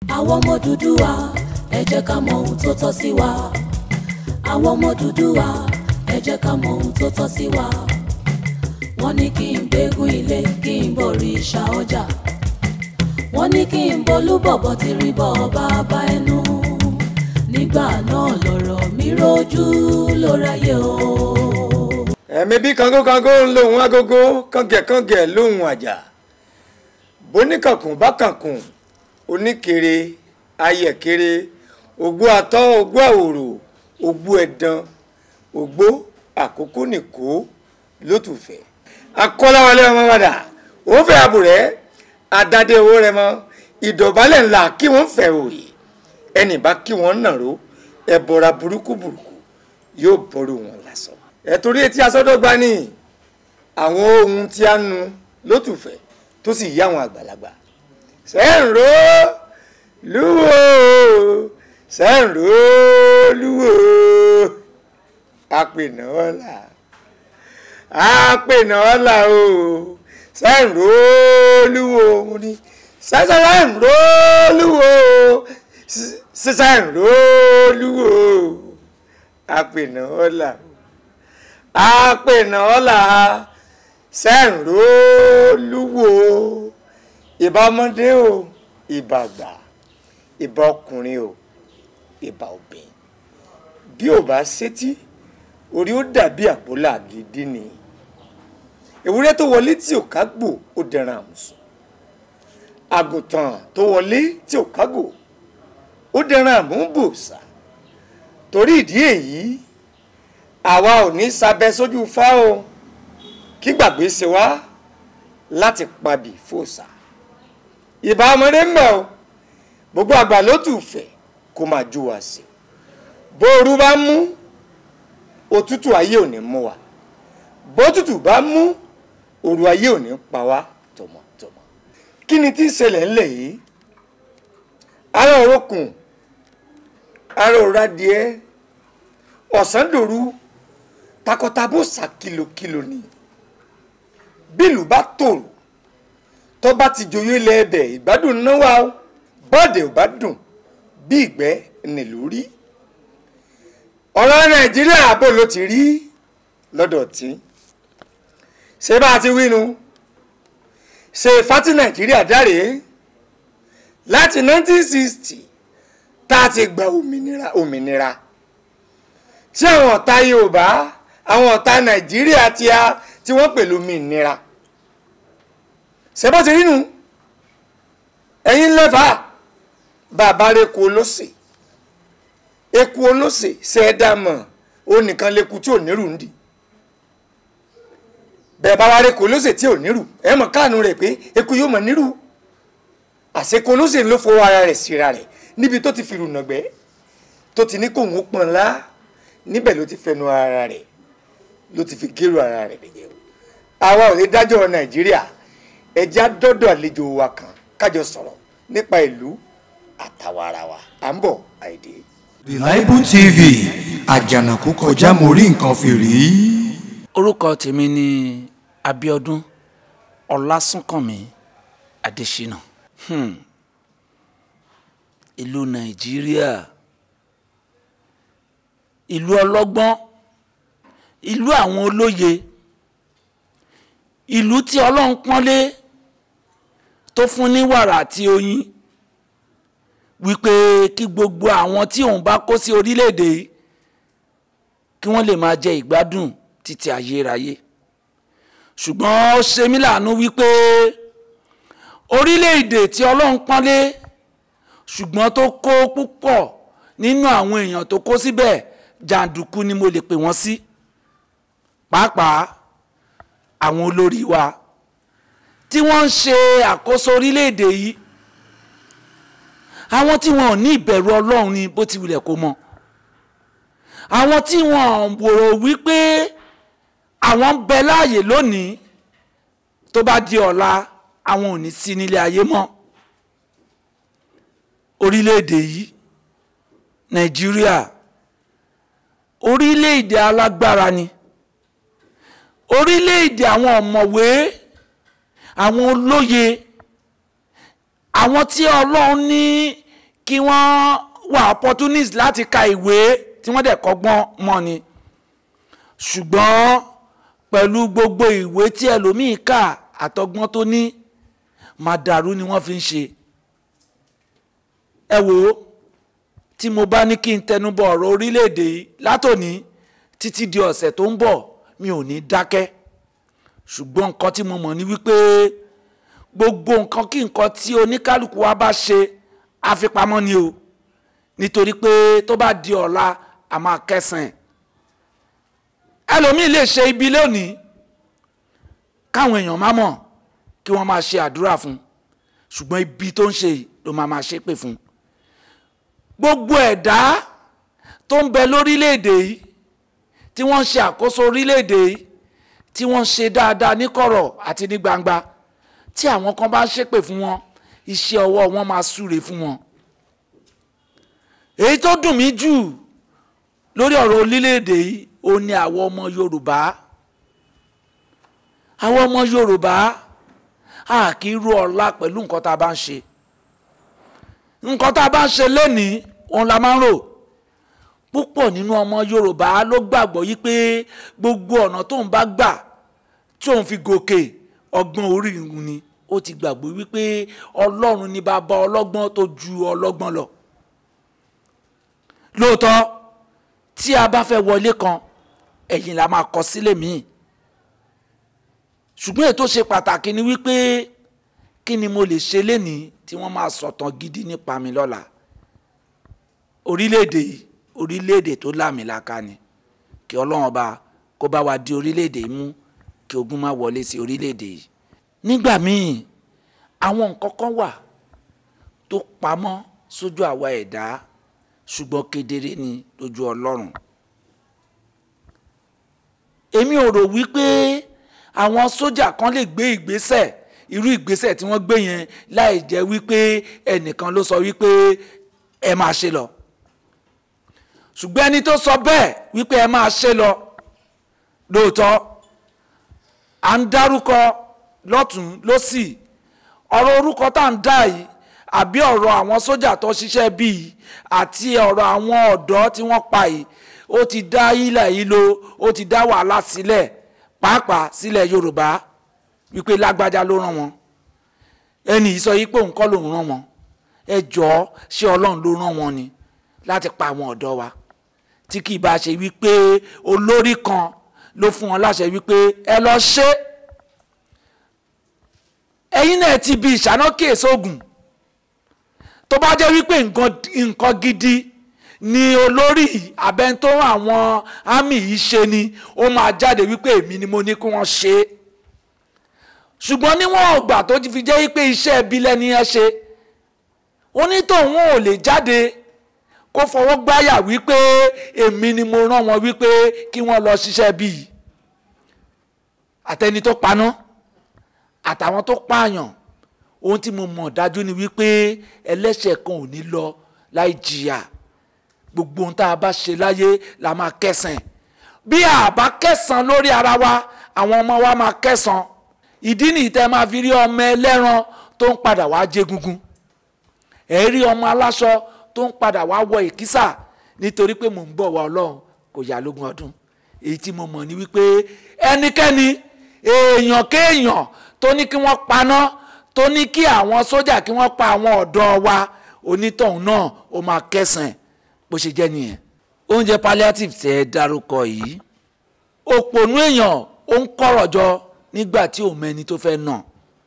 àwọn ọmọ Odùduwà ẹ jẹ́ ká mọ ohun tó tọ́ sí wa àwọn ọmọ Odùduwà ẹ jẹ́ ká mọ ohun tó tọ́ sí wa wọ́n ní kí n gbégún ilé kí n borí ìṣà ọjà wọ́n ní kí n bolúbọ̀bọ̀ ti rí bọ̀ bàbá ẹnu nígbà náà lọ̀rọ̀ mi rojú ló ráyè o. ẹ̀mí bí kangokango ń lóhun agogo kàngẹ̀kàngẹ̀ lóhun àjà bóníkànkùn bá kànkùn oníkèrè ayẹ̀kèrè ògbó atọ́ ògbó àwòrò ògbó ẹ̀dán ògbó àkókò nìkó lótùfẹ́ akọ́láwọlé ọmọ wàdà òun fẹ́ àbùrẹ́ adádé owó rẹ mọ́ ìdọ̀bálẹ̀ ńlá kí wọ́n fẹ́ òrì ẹnì bá kí wọ́n nàró ẹ̀bọ̀ra burúkú burúkú yóò bọ́rù wọn lásán ẹ̀tọ́rí etí asọ́dọ́gba ní àwọn ohun tí a nu lótùfẹ́ tó sì yá àwọn àgbàlagbà sẹ́ǹró lúwo sẹ́ǹró lúwo apènà ọ̀la apènà ọ̀la o sẹ́ǹró lúwo mo ní sẹ́ǹró lúwo sẹ́ǹró lúwo apènà ọ̀la apènà ọ̀la sẹ́ǹró lúwo ìbá ọmọdé o ìbá àgbà ìbá ọkùnrin o ìbá obìnrin bí ò bá sétí orí ó dàbí àpòlá gidi ni ewúrẹ́ tó wọlé tí ò kágbò ó dẹran àmùsùn àgùntàn tó wọlé tí ò kágbò ó dẹran àmúbòsà torí ìdí èyí àwa ò ní sábẹ́ sójú fá o kí gbàgbé ṣe wá láti pabì fòsà ìbá ọmọdé ń bọ̀ o gbogbo àgbà ló tù fẹ́ kó máa jó wa sí bóoru bá mú òtútù ayé ò ní mú wa bótútù bá mú òru ayé ò ní pa wá tọmọtọmọ kí ni tí ń ṣẹlẹ̀ ńlẹ̀ yìí ara òrókùn ara òradìẹ ọ̀sán dòru takọtabo sà kìlòkìlò ni bílù bá tòrò tó bá ti joyè lẹ́ẹ̀bẹ̀ ìgbádùn náà wà ó bọ́ọ̀dẹ̀ ò bá dùn bí ìgbẹ́ nílùú rí ọ̀rọ̀ nàìjíríà àbò ló ti rí lọ́dọ̀ tí ṣé bá a ti wínu ṣe fati nàìjíríà dáre láti 1960 tá a ti gba òmìnira òmìnira tí àwọn ọ̀tá yorùbá àwọn ọ̀tá nàìjíríà tí a tí wọ́n pẹ̀lú òmìnira ṣé bá ti rínu ẹ̀yin lẹ́fà bàbá rẹ̀ kú olóṣè eku olóṣè ṣe é dá mọ̀ ó nìkan lẹ́kù tí ò nírù ń di bẹ́ẹ̀ bá wá rẹ̀ kú olóṣè tí ò nírù ẹ mọ̀ káànú rẹ̀ pé eku yóò mọ̀ nírù àṣekú olóṣè ló fowó ara rẹ̀ síra rẹ̀ níbi tó ti fi rùnà gbẹ́ tó ti ní kóhun ó pọ̀n lá níbẹ̀ ló ti fẹnu ara rẹ̀ ló ti fi gérò ara rẹ̀ nìyẹn àwa ò lè dájọ́ nàìjíríà ẹja dọ́dọ̀ àlejò wa kan kájọ sọ̀rọ̀ nípa ìlú àtàwàrà wa à ń bọ̀ àìdè. Reliable TV àjànàkú kọjá mo rí nǹkan fìrí. orúkọ tèmi ni Abíọ́dún Ọlásùnkànmí Adésínà hmm. ìlú Nàìjíríà ìlú ọlọ́gbọ́n ìlú àwọn olóye ìlú tí Ọlọ́run pọ́nlé tó fún ní wàrà àti oyin wípé kí gbogbo àwọn tí òun bá kó sí orílẹ̀-èdè yìí kí wọ́n lè máa jẹ ìgbádùn títí ayérayé ṣùgbọ́n ó ṣe mí láàánú wípé orílẹ̀-èdè tí Ọlọ́run pọ́nlé ṣùgbọ́n tó kó púpọ̀ nínú àwọn èèyàn tó kó síbẹ̀ jàǹdùkú ni mo lè pè wọ́n sí pàápàá àwọn olórí wa tí wọ́n ń ṣe àkóso orílẹ̀-èdè yìí àwọn tí wọn ò ní ìbẹ̀rù ọlọ́run ni bó ti wulẹ̀ kó mọ̀ àwọn tí wọn wòrò wípé àwọn ń bẹ láàyè lónìí tó bá di ọ̀la àwọn ò ní sí nílé ayé mọ́ orílẹ̀-èdè yìí nàìjíríà orílẹ̀-èdè alágbára ni orílẹ̀-èdè àwọn ọ̀mọ̀wé àwọn olóye àwọn tí ọlọ́run ní kí wọ́n wà opportunist láti ka ìwé tí wọ́n dẹ̀ kọ́gbọ́n mọ́ ni ṣùgbọ́n pẹ̀lú gbogbo ìwé tí ẹlòmíì kà àtọgbọ́n tó ní màdàrú ni wọ́n fi ń ṣe ẹ wò ó tí mo bá ní kí n tẹnubọ̀ ọ̀rọ̀ orílẹ̀-èdè yìí látòní títí di ọ̀sẹ̀ tó ń bọ̀ mi ò ní dákẹ́ ṣùgbọ́n nǹkan tí mo mọ̀ ni wípé gbogbo nǹkan kí nǹkan tí oníkálukú wa bá ṣe àfipamọ́ ni o nítorí pé tó bá di ọ̀la a máa kẹsàn-án ẹlòmíì lè ṣe ibi lónìí káwọn èèyàn má mọ̀ kí wọ́n máa ṣe àdúrà fún ṣùgbọ́n ibi tó ń ṣe yìí ló máa máa ṣépè fún gbogbo ẹ̀dá tó ń bẹ lórílẹ̀‐èdè yìí tí wọ́n ń ṣe àkóso orílẹ̀‐èdè yìí tí wọ́n ń ṣe dáadáa ní kọ̀rọ̀ àti ní gbangba tí àwọn kan bá ń ṣépè fún wọn iṣẹ́ ọwọ́ wọn máa súre fún wọn. èyí tó dùn mí jù lórí ọ̀rọ̀ orílẹ̀‐èdè yìí ó ní àwọn ọmọ Yorùbá àwọn ọmọ Yorùbá a kì í ru ọ̀la pẹ̀lú nǹkan tá a bá ń ṣe nǹkan tá a bá ń ṣe lénìí òun la máa ń rò púpọ̀ nínú ọmọ Yorùbá ló gbàgbọ́ yí pé gbogbo ọ̀nà tóun bá gbà tí òun fi gòkè ọgbọ́n orí ìhun ni ó ti gbàgbọ́ wípé Ọlọ́run ní bàbá ọlọ́gbọ́n tó ju ọlọ́gbọ́n lọ lóòótọ́ tí a bá fẹ́ wọlé kan ẹ̀yìn la máa kọ sílẹ̀ míì ṣùgbọ́n ètò ṣe pàtàkì ni wípé kí ni mo lè ṣe lénìí tí wọ́n máa sọ̀tàn gidi nípa mi lọ́la orílẹ̀-èdè yìí orílẹ̀-èdè tó láàmìlaka ni kí ọlọ́run ọba kó bá wa di orílẹ̀-èdè yìí mú kí ogun má wọlé sí orílẹ̀-èdè yìí nígbà míì àwọn nǹkan kan wà tó pamọ́ sójú àwa ẹ̀dá ṣùgbọ́n kedere ni lójú ọlọ́run èmi ò rò wípé àwọn sójà kan lè gbé ìgbésẹ̀ irú ìgbésẹ̀ tí wọ́n gbé yẹn láì jẹ́ wípé ẹnìkan ló sọ wípé ẹ máa ṣe lọ ṣùgbọ́n ẹni tó sọ bẹ́ẹ̀ wípé ẹ máa ṣe lọ lóòótọ́ à ń dárúkọ lọ́tún lọ́sì ọ̀rọ̀ orúkọ tá à ń dá yìí àbí ọ̀rọ̀ àwọn sójà tó ṣiṣẹ́ bíi àti ọ̀rọ̀ àwọn ọ̀dọ́ tí wọ́n pa yìí ó ti dá ilẹ̀ yìí lo ó ti dá wàhálà sílẹ̀ pàápàá sílẹ̀ Yorùbá wípé lágbájá ló rán wọn ẹnì yìí sọ yìí pé òun kọ́ lòun rán wọn ẹ jọ̀ọ́ ṣé Ọlọ́run ló rán wọn ni láti pa àwọn ọ̀dọ́ wa tí kì í bá ṣe wípé olórí kan ló fún wọn láṣẹ wípé ẹ lọ ṣe ẹ̀yin náà ti bi ìṣáná kíyèsí ogun tó bá jẹ́ wípé nǹkan gidi ni olórí abẹ́ntó àwọn àmì yìí ṣe ni ó máa jáde wípé èmi ni mo ní kí wọ́n ṣe é ṣùgbọ́n níwọ̀n ọgbà tó ti fi jẹ́ wípé iṣẹ́ ẹbí lẹ́ni ẹ ṣe onítọ̀hún ò lè jáde kó fọwọ́ gbáyà wípé èmi ni mo rán wọn wípé kí wọ́n lọ ṣiṣẹ́ bíi àtẹni tó paná àtàwọn tó pààyàn ohun tí mo mọ̀ dájú ni wípé ẹlẹ́ṣẹ̀ kan ò ní lọ láì jìyà gbogbo ohun tá a bá ṣe láyé la máa kẹsàn bí a bá kẹsàn lórí ara wa àwọn ọmọ wa máa kẹsàn ìdí nìyí tẹ́ máa fi rí ọmọ ẹlẹ́ran tó ń padà wá jégúngún ẹ̀ rí ọmọ aláṣọ tó ń padà wá wọ ìkísà nítorí pé mò ń bọ̀ wá ọlọ́run kò yá lógún ọdún èyí tí mo mọ̀ ni wípé ẹnikẹ́ni èèyàn kéèyàn tó ní kí wọ́n paná tó ní kí àwọn sójà kí wọ́n pa àwọn ọ̀dọ́ wa onítọ̀hún náà ó máa kẹsàn-án bó ṣe jẹ́ nìyẹn. oúnjẹ palliative tẹ́ ẹ dárúkọ yìí òpònú èèyàn ó ń kọ̀rọ̀ jọ nígbà tí òun mẹ́ni tó fẹ́ nà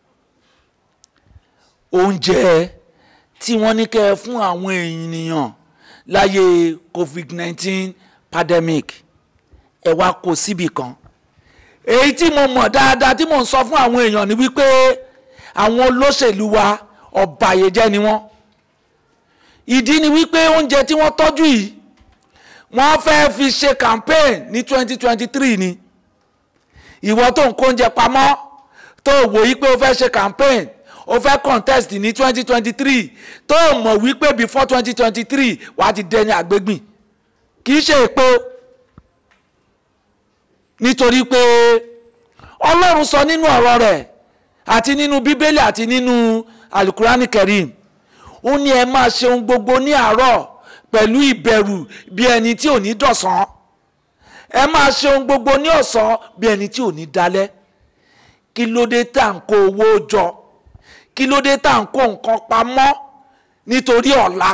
oúnjẹ tí wọ́n ní kẹ́ ẹ fún àwọn ènìyàn láyé covid-19 pandemic ẹ wá kó síbì kan èyí tí mo mọ̀ dáadáa tí mò ń sọ fún àwọn èèyàn ni wípé àwọn olóṣèlú wa ọ̀bàyéjẹ́ ni wọ́n ìdí ni wípé oúnjẹ tí wọ́n tọ́jú yìí wọ́n fẹ́ fi ṣe campaign ní 2023 ni ìwọ tó ń kó oúnjẹ pamọ́ tó wò yí pé o fẹ́ ṣe campaign o fẹ́ contest ní 2023 tó mọ̀ wípé before 2023 wàá ti dẹni àgbégbìn kì í ṣe èpo nítorí pé ọlọ́run sọ nínú ọ̀rọ̀ rẹ̀ àti nínú bíbélì àti nínú alukurani kerim ó ní ẹ máa ṣe ohun gbogbo ní àárọ̀ pẹ̀lú ìbẹ̀rù bí ẹni tí ò ní dọ̀sán ẹ máa ṣe ohun gbogbo ní ọ̀sán bí ẹni tí ò ní dalẹ́ kí ló dé tá à ń kó owó jọ kí ló dé tá à ń kó nǹkan pamọ́ nítorí ọ̀la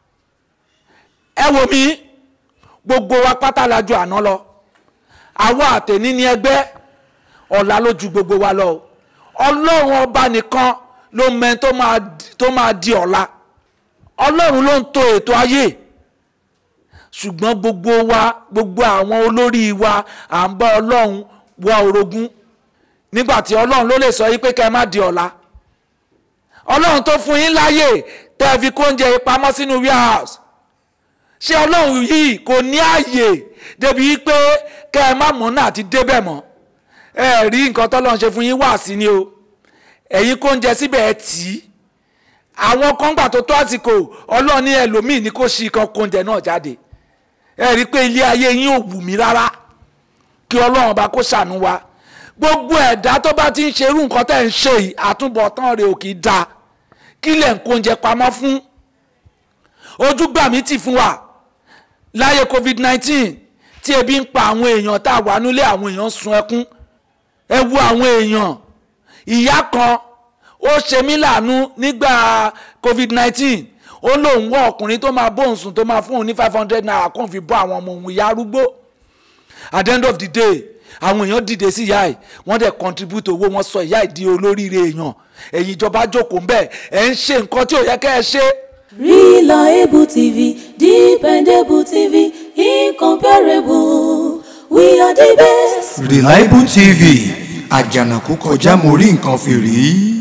ẹ wò mí gbogbo wa pátá la ju àná lọ àwa àtẹ̀ní ní ẹgbẹ́ ọ̀la ló ju gbogbo wa lọ o ọlọ́run ọba nìkan ló mẹ tó máa tó máa di ọ̀la ọlọ́run ló ń to ètò ayé ṣùgbọ́n gbogbo wa gbogbo àwọn olórí wa à ń bá ọlọ́run wá orogún nígbà tí ọlọ́run ló lè sọ yí pé kẹ́ ẹ má di ọ̀la ọlọ́run tó fún yín láyè tẹ́ ẹ fi kó oúnjẹ yìí pamọ́ sínú warehouse ṣé ọlọ́run yìí kò ní ààyè débi pé kẹ́ ẹ má mọ̀ náà ti débẹ̀ mọ́ ẹ rí nǹkan tọ́lọ́run ṣe fún yín wá sí ni o ẹ̀yin kó oúnjẹ síbẹ̀ ẹ tì í àwọn kan gbà tó tó àsìkò ọlọ́run ní ẹlòmíì ní kó ṣí kan kó oúnjẹ náà jáde ẹ rí i pé ilé ayé yín ò wù mí rárá kí ọlọ́run bá kó ṣàánú wa gbogbo ẹ̀dá tó bá ti ń ṣerú nǹkan tẹ̀ ń ṣe yìí àtúbọ̀tán rẹ̀ ò kì í da kí lẹ̀ ń kó oúnjẹ pamọ́ fún ojú gbà mí tì fún wa láyé covid nineteen tí ebi ń pa àwọn èèyàn tá a wà nílé àwọn èèyàn sun ẹkún ẹ wo àwọn èèyàn ìyá kan ó ṣe mí láàánú nígbà covid nineteen ó lóun wọ ọkùnrin tó máa bóun sùn tó máa fún òun ní five hundred naira kóun fi bọ́ àwọn ọmọ òun ìyá arúgbó at the end of the day àwọn èèyàn dìde sí ìyá ẹ̀ wọ́n dẹ̀ contribute owó wọn sọ ìyá ẹ̀ di olóríire èèyàn ẹ̀yin ìjọba jókòó ń bẹ̀ ẹ̀ ń ṣe nǹkan tí ò yẹ kẹ́ ẹ ṣe. Reliable TV, dependable TV, incomparable. We are the best. Reliable TV àjànàkú kọjá mo rí nǹkan fìrí.